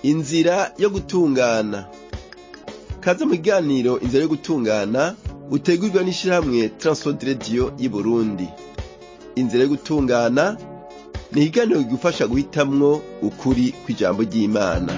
inzira yo gutungana kaze mu kiganiro inzira yo gutungana utegurwa n'ishirahamwe Transworld Radio y'Uburundi inzira yo gutungana ni ikiganiro kigufasha guhitamwo ukuri kw'ijambo ry'Imana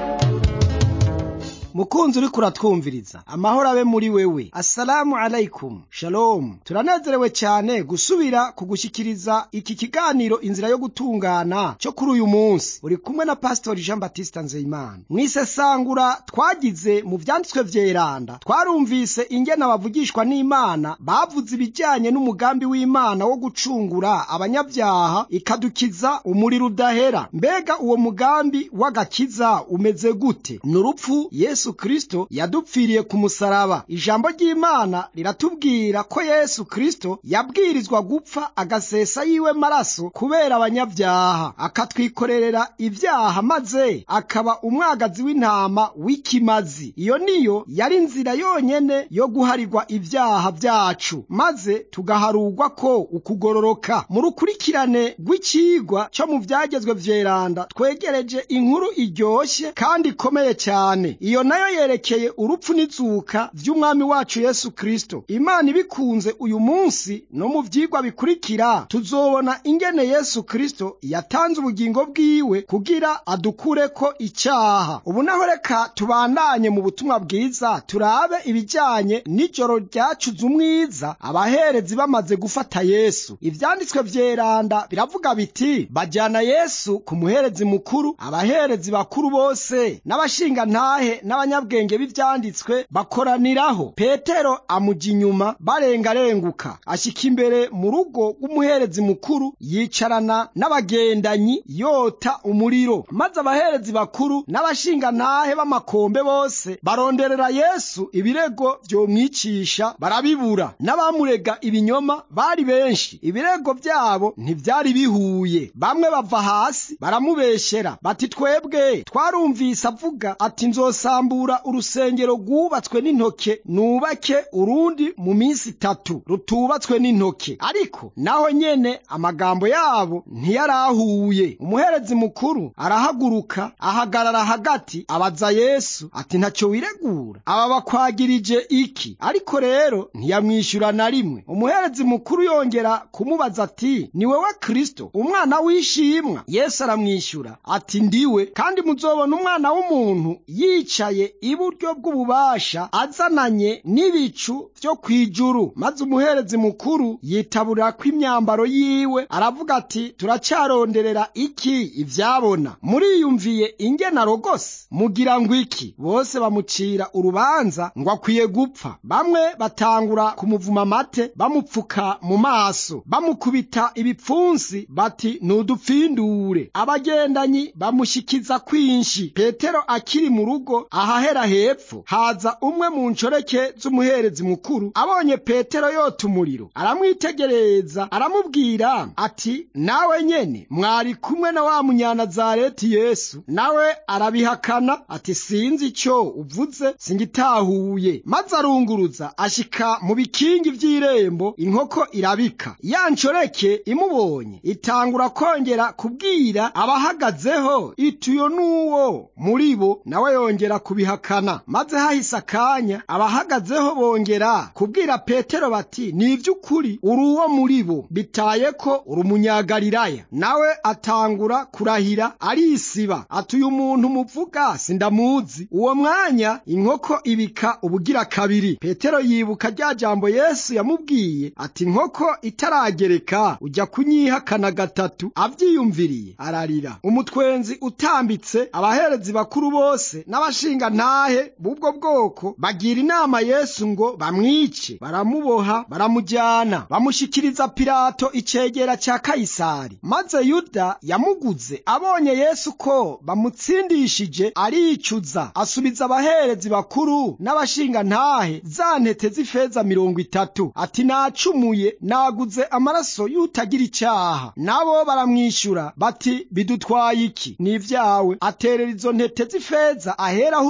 mukunzi uriko uratwumviriza amahoro abe muri wewe assalamu alaikum shalom turanezerewe cyane gusubira kugushyikiriza iki kiganiro inzira yo gutungana cyo kuri uyu munsi uri kumwe na pastori jean baptiste nzeyimana mwisesangura twagize mu vyanditswe vyeranda twarumvise ingene abavugishwa n'imana bavuze ibijyanye n'umugambi w'imana wo gucungura abanyabyaha ikadukiza umuriro udahera mbega uwo mugambi w'agakiza umeze gute ni urupfu yesu kristo yadupfiriye ku musaraba ijambo ry'imana riratubwira ko yesu kristo yabwirizwa gupfa agasesa yiwe maraso kubera abanyabyaha akatwikorerera ibyaha maze akaba umwagazi w'intama w'ikimazi iyo niyo yari inzira yonyene yo guharirwa ibyaha byacu maze tugaharugwa ko ukugororoka mu rukurikirane rw'icigwa cyo mu vyagezwe vyeranda twegereje inkuru iryoshe kandi ikomeye cyane iyo nayo yerekeye urupfu n'izuka vy'umwami wacu yesu kristo imana ibikunze uyu munsi no mu vyigwa bikurikira tuzobona ingene yesu kristo yatanze ubugingo bwiwe kugira adukureko icyaha ubu naho reka tubandanye mu butumwa bwiza turabe ibijyanye n'ijoro ryacuze umwiza abaherezi bamaze gufata yesu ivyanditswe vyeranda biravuga biti bajyana yesu ku muherezi mukuru abaherezi bakuru bose n'abashingantahe n'abanyabwenge b'ivyanditswe bakoraniraho petero amuja inyuma barengarenguka ashika imbere mu rugo rw'umuherezi mukuru yicarana n'abagendanyi yota umuriro maze abaherezi bakuru n'abashingantahe b'amakombe bose baronderera yesu ibirego vyomwicisha barabibura n'abamurega ibinyoma bari benshi ibirego vyabo ntivyari bihuye bamwe bava hasi baramubeshera bati twebwe twarumvise avuga ati nzosambura urusengero rwubatswe n'intoke nubake urundi mu minsi itatu rutubatswe n'intoke ariko naho nyene amagambo yabo ntiyarahuye umuherezi mukuru arahaguruka ahagarara hagati abaza yesu ati ntacyo wiregura aba bakwagirije iki ariko rero ntiyamwishyura na rimwe umuherezi mukuru yongera kumubaza ati ni wewe kristo umwana w'ishimwa yesu aramwishyura ati ndiwe kandi muzobona umwana w'umuntu yicaye iburyo bw'ububasha azananye n'ibicu vyo kw'ijuru maze umuherezi mukuru yitaburira ko imyambaro yiwe aravuga ati turacaronderera iki ivyabona muriyumviye ingene arogose mugira ngo iki bose bamucira urubanza ngo akwiye gupfa bamwe batangura kumuvuma amate bamupfuka mu maso bamukubita ibipfunsi bati nudupfindure abagendanyi bamushikiza kwinshi petero akiri mu rugo ahahera hepfo haza umwe mu nshoreke z'umuherezi mukuru abonye petero yota umuriro aramwitegereza aramubwira ati nawe nyene mwari kumwe na wa munyanazareti yesu nawe arabihakana ati sinzi icyo uvuze singitahuye maze arunguruza ashika mu bikingi vy'irembo inkoko irabika ya nshoreke imubonye itangura kongera kubwira abahagazeho ituyo n'uwo muri bo nawe yongera kubihakana maze hahise akanya abahagazeho bongera kubwira petero bati ni ivy'ukuri uri uwo muri bo bitaye ko uri umunyagalilaya nawe atangura kurahira arisiba ati uyu muntu muvuga sindamuzi uwo mwanya inkoko ibika ubugira kabiri petero yibuka rya jambo yesu yamubwiye ati inkoko itaragereka ujya kunyihakana gatatu avyiyumviriye ararira umutwenzi utambitse abaherezi bakuru bose n'abashinga ntahe b'ubwo bwoko bagira inama yesu ngo bamwice baramuboha baramujyana bamushikiriza pilato icegera ca kayisari maze yuda yamuguze abonye yesu ko bamutsindishije aricuza asubiza abaherezi bakuru n'abashinga ntahe za ntete z'ifeza mirongo itatu ati nacumuye naguze amaraso y'utagira icaha nabo baramwishyura bati bidutwaye iki ni ivyawe aterera izo ntete z'ifeza aheraho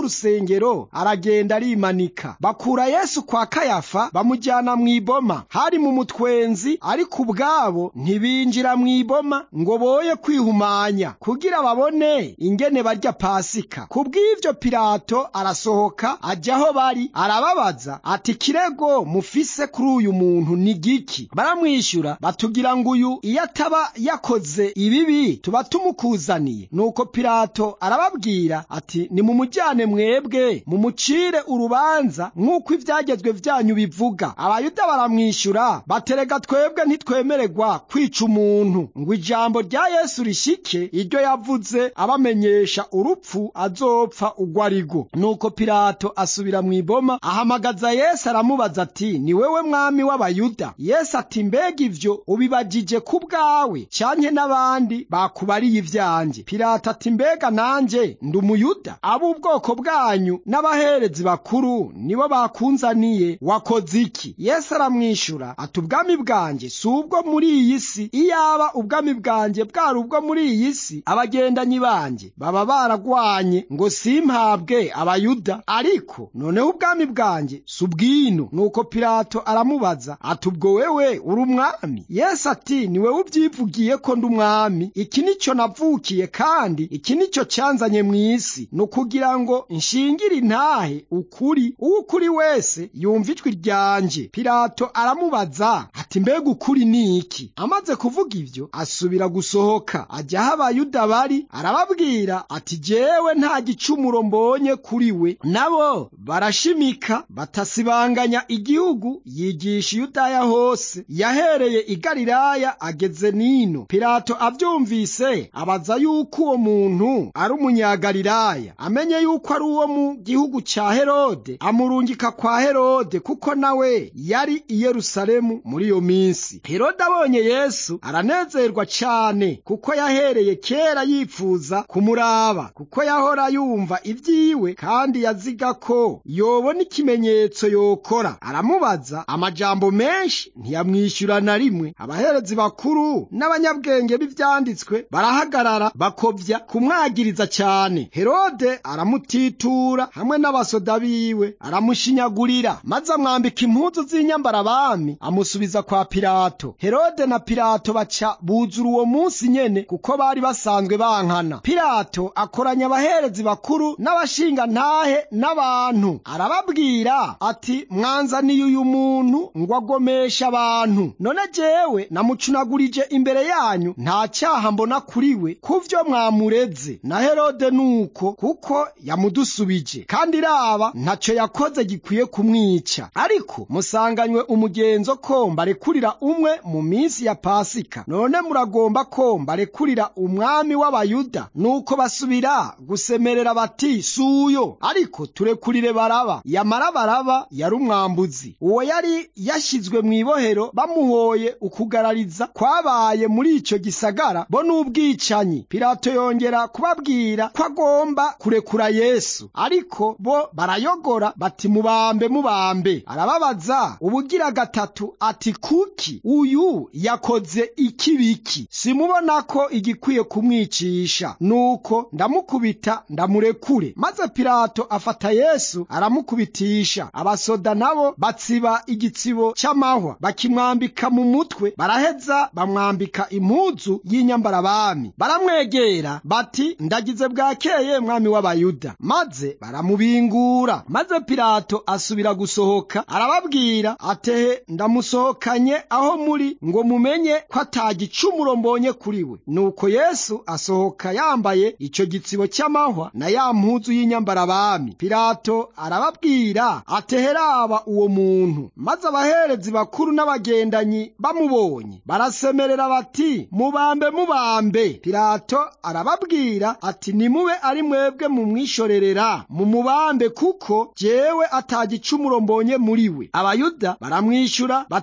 y'urusengero aragenda arimanika bakura yesu kwa kayafa bamujyana mu iboma hari mu mutwenzi ariko ubwabo ntibinjira mu iboma ngo boye kwihumanya kugira babone ingene barya pasika kubw'ivyo pilato arasohoka ajya aho bari arababaza ati kirego mufise kuri uyu muntu ni giki baramwishyura batugira ngo uyu iyo ataba yakoze ibibi tuba tumukuzaniye nuko pilato arababwira ati nimumujyane mwebwe mumucire urubanza nk'uko ibyagezwe byanyu bivuga abayuda baramwishyura baterega twebwe ntitwemererwa kwica umuntu ngo ijambo rya yesu rishike iryo yavuze abamenyesha urupfu azopfa ugwo arigo nuko pilato asubira mu iboma ahamagaza yesu aramubaza ati ni wewe mwami w'abayuda yesu ati mbega ivyo ubibagije ku bwawe canke n'abandi bakubariye ivyanjye pilato ati mbega nanje ndi umuyuda ab'ubwoko bwanyu n'abaherezi bakuru nibo bakunzaniye wakoze iki yesu aramwishyura ati ubwami bwanjye si ubwo muri iyi si iyaba ubwami bwanjye bwari ubwo muri iyi si abagendanyi banjye baba baragwanye ngo simpabwe abayuda ariko noneho ubwami bwanjye si ubwino nuko pilato aramubaza ati ubwo wewe uri umwami yesu ati ni wewe ubyivugiye ko ndi umwami iki nicyo navukiye kandi iki nicyo cyanzanye mu isi ni ukugira ngo nshingire intahe ukuri uwo ukuri wese yumva ijwi ryanje pilato aramubaza ati mbega ukuri ni iki amaze kuvuga ibyo asubira gusohoka ajya aho abayuda bari arababwira ati jewe nta gicumuro mbonye kuri we nabo barashimika batasibanganya igihugu yigisha iyudaya hose yahereye i galilaya ageze nino pilato abyumvise abaza yuko uwo muntu ari umunyagalilaya amenye yuko ari uwo mu gihugu cya herode amurungika kwa herode kuko nawe yari i yerusalemu muri iyo minsi herode abonye yesu aranezerwa cyane kuko yahereye kera yifuza kumuraba kuko yahora yumva ibyiwe kandi yaziga ko yobona ikimenyetso yokora aramubaza amajambo menshi ntiyamwishyura na rimwe abaherezi bakuru n'abanyabwenge b'ibyanditswe barahagarara bakobya kumwagiriza cyane herode aramutitura hamwe n'abasoda biwe aramushinyagurira maze amwambika impuzu z'inyambarabami amusubiza kwa pilato herode na pilato baca buzura uwo munsi nyene kuko bari basanzwe bankana pilato akoranya abaherezi bakuru n'abashingantahe n'abantu arababwira ati mwanzaniye uyu muntu ngo agomeshe abantu none jewe namucunagurije imbere yanyu nta cyaha mbona kuri we kuvyo mwamureze na herode nuko kuko yamudusubije kandi raba ntaco yakoze gikwiye kumwica ariko musanganywe umugenzo ko mbarekurira umwe mu minsi ya pasika none muragomba ko mbarekurira umwami w'abayuda nuko basubira gusemerera bati suyo ariko turekurire baraba yamara baraba yari umwambuzi uwo yari yashyizwe mu ibohero bamuhoye ukugarariza kwabaye muri icyo gisagara bo n'ubwicanyi pilato yongera kubabwira ko agomba kurekura yesu ariko bo barayogora bati mubambe mubambe arababaza ubugira gatatu ati kuki uyu yakoze ikibiki simubona ko igikwiye kumwicisha nuko ndamukubita ndamurekure maze pilato afata yesu aramukubitisha abasoda nabo batsiba igitsibo cy'amahwa bakimwambika mu mutwe baraheza bamwambika impuzu y'inyambarabami baramwegera bati ndagize bwakeye mwami w'abayuda maze baramubingura maze pilato asubira gusohoka arababwira atehe ndamusohokanye aho muri ngo mumenye ko atagicumuro mbonye kuri we nuko yesu asohoka yambaye icyo gitsibo cy'amahwa na ya mpuzu y'inyambarabami pilato arababwira ateheraba uwo muntu maze abaherezi bakuru n'abagendanyi bamubonye barasemerera bati mubambe mubambe pilato arababwira ati nimube ari mwebwe mumwishorerera mumubambe kuko jewe atagicumuro mbonye muri we abayuda baramwishyura bati twebwe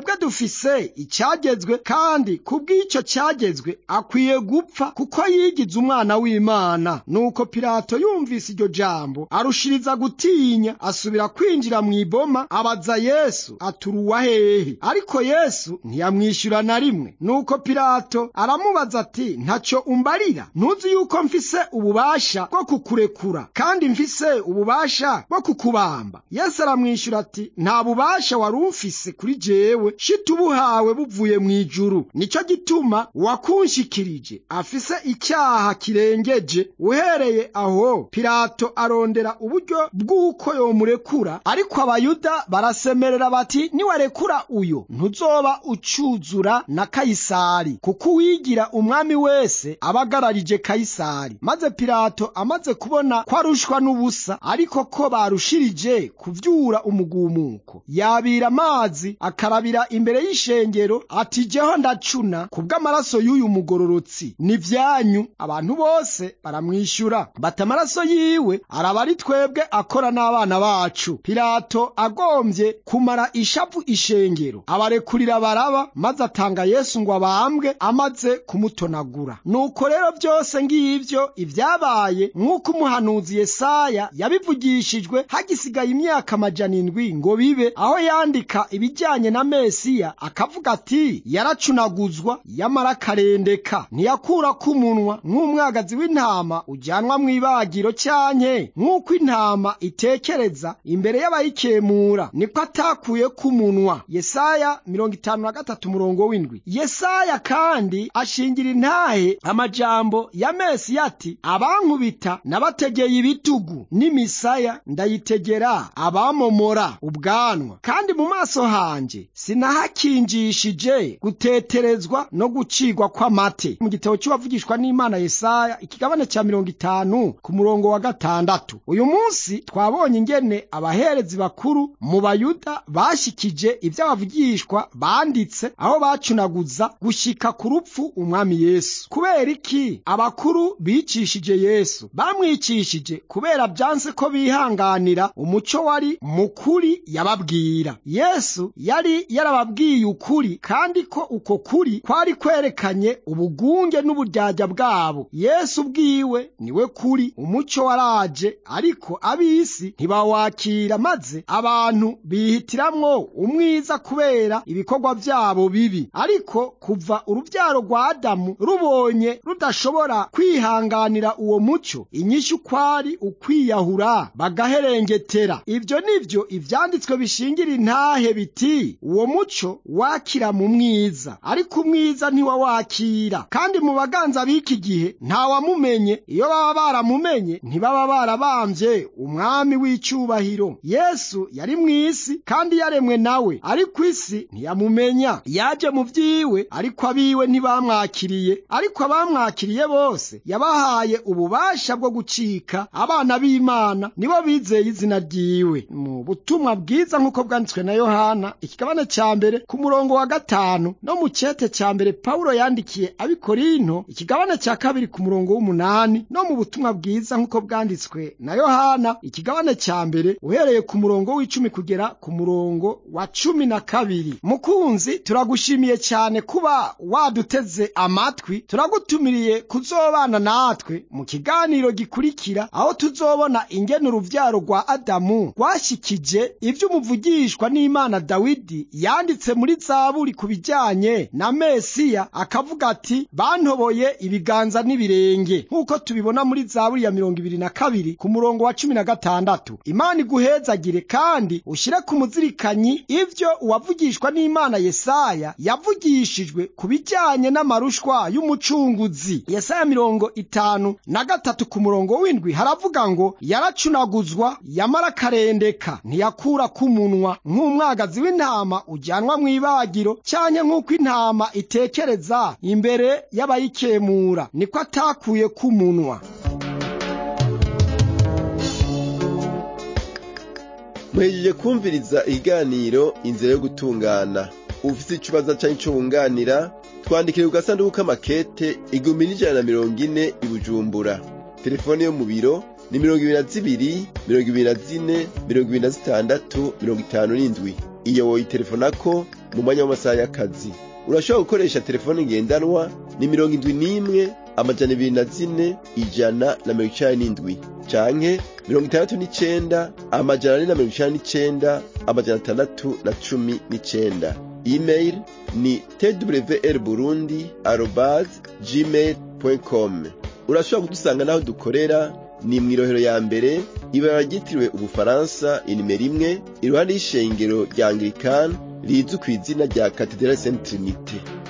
twebwe dufise icyagezwe kandi kubw'icyo cyagezwe akwiye gupfa kuko yigize umwana w'imana nuko pilato yumvise iryo jambo arushiriza gutinya asubira kwinjira mu iboma abaza yesu aturuwa hehe ariko yesu ntiyamwishyura na rimwe nuko pilato aramubaza ati ntacyo umbarira ntuzi yuko mfise ububasha bwo kukurekura kandi mfise ububasha bwo kukubamba yesu aramwishyura ati nta bubasha wari ufise kuri jewe shita ubuhawe buvuye mu ijuru nicyo gituma wakunshikirije afise icyaha kirengeje uhereye aho pilato arondera uburyo bw'uko yomurekura ariko abayuda barasemerera bati niwarekura uyo ntuzoba ucuzura na kayisari kuko uwigira umwami wese aba agararije kayisari maze pilato amaze kubona ko arushwa n'ubusa ariko ko barushirije kuvyura umugumuko yabira amazi akarabira imbere y'ishengero ati jeho ndacuna kubw'amaraso y'uyu mugororotsi ni vyanyu abantu bose baramwishyura bata amaraso yiwe araba ari twebwe akora n'abana bacu pilato agombye kumara ishavu ishengero abarekurira baraba maze atanga yesu ngo abambwe amaze kumutonagura nuko rero byose ngivyo ibyabaye nk'uko umuhanuzi yesaya yabivugishijwe hagisigaye imyaka amajana indwi ngo bibe aho yandika ibijyanye na mesiya akavuga ati yaracunaguzwa yamara akarendeka ntiyakura k'umunwa nk'umwagazi w'intama ujyanwa mu ibagiro cyanke nk'uko intama itekereza imbere y'abayikemura niko atakuye k'umunwa yesaya mirongo itanu na gatatu umurongo w'indwi yesaya kandi ashingira intahe amajambo ya mesiya ati abankubita nabategeye ibitugu n'imisaya ndayitegera abamomora ubwanwa kandi mu maso hanje sinahakinjishije guteterezwa no gucigwa kw'amate mu gitabo cy'uwavugishwa n'imana yesaya ikigabane cya mirongo itanu ku murongo wa gatandatu uyu munsi twabonye ingene abaherezi bakuru mu bayuda bashikije iby'abavugishwa banditse aho bacunaguza gushika ku rupfu umwami yesu kubera iki abakuru bicishije yesu bamwicishije kubera byanse ko bihanganira umuco wari mukuri yababwira yesu yari yarababwiye ukuri kandi ko uko kuri kwari kwerekanye ubugunge n'uburyarya bwabo yesu ubwiwe niwe kuri umuco waraje ariko ab'isi ntibawakira maze abantu bihitiramwo umwiza kubera ibikorwa byabo bibi ariko kuva urubyaro rwa adamu rubonye rudashobora kwihanganira uwo muco inyishu kwari ukwiyahura bagaherengetera ibyo nivyo ivyanditswe bishingira intahe biti uwo muco wakira mu mwiza ariko umwiza ntiwawakira kandi mu baganza b'iki gihe ntawamumenye iyo baba baramumenye ntibaba barabambye umwami w'icyubahiro yesu yari mu isi kandi yaremwe nawe ariko isi ntiyamumenya yaje mu vyiwe ariko abiwe ntibamwakiriye ariko abamwakiriye bose yabahaye ububasha bwo gucika abana b'imana nibo bizeye izina ryiwe mu butumwa bwiza nk'uko bwanditswe na yohana ikigabane cya mbere ku murongo wa gatanu no mu cyete cya mbere pawulo yandikiye abikorinto ikigabane cya kabiri ku murongo w'umunani no mu butumwa bwiza nk'uko bwanditswe na yohana ikigabane cya mbere uhereye ku murongo w'icumi kugera ku murongo wa cumi na kabiri mukunzi turagushimiye cyane kuba waduteze amatwi turagutumiriye kuzobana natwe mu kiganiro gikurikira aho tuzobona ingene uruvyaro rwa adamu rwashyikije ivy'umuvugishwa n'imana dawidi yanditse muri zaburi ku bijyanye na mesiya akavuga ati bantoboye ibiganza n'ibirenge nk'uko tubibona muri zaburi ya mirongo ibiri na kabiri ku murongo wa cumi na gatandatu imana iguhezagire kandi ushyire ku muzirikanyi ivyo uwavugishwa n'imana yesaya yavugishijwe ku bijyanye n'amarushwa y'umucunguzi yesaya mirongo itanu na gatatu ku murongo w'indwi haravuga ngo yaracunaguzwa yamara akarendeka ntiyakura k'umunwa nk'umwagazi w'intama ujyanwa mu ibagiro cyanye nk'uko intama itekereza imbere y'abayikemura niko atakuye k'umunwa muhejeje kumviriza ikiganiro inzira yo gutungana ufite ikibazo cyangwa icyo wunganira twandikire ku gasanduku k'amakete igihumbi n'ijana na mirongo ine i bujumbura telefone yo mu biro ni mirongo ibiri na zibiri mirongo ibiri na zine mirongo ibiri na zitandatu mirongo itanu n'indwi iyo woyitelefonako mu mwanya w'amasaha y'akazi urashobora gukoresha telefone ngendanwa ni mirongo indwi n'imwe amajana ibiri na zine ijana na mirongo icenda n'indwi canke mirongo itandatu n'icenda amajana ane na mirongo icenda n'icenda amajana atandatu na cumi n'icenda email ni twr burundi arobase gmail com urashobora kudusanga n'aho dukorera ni mw'irohero ya mbere ibara ryitiriwe ubufaransa inimero imwe iruhande y'ishengero rya anglikani rizwi ku izina rya katedrali saint trinite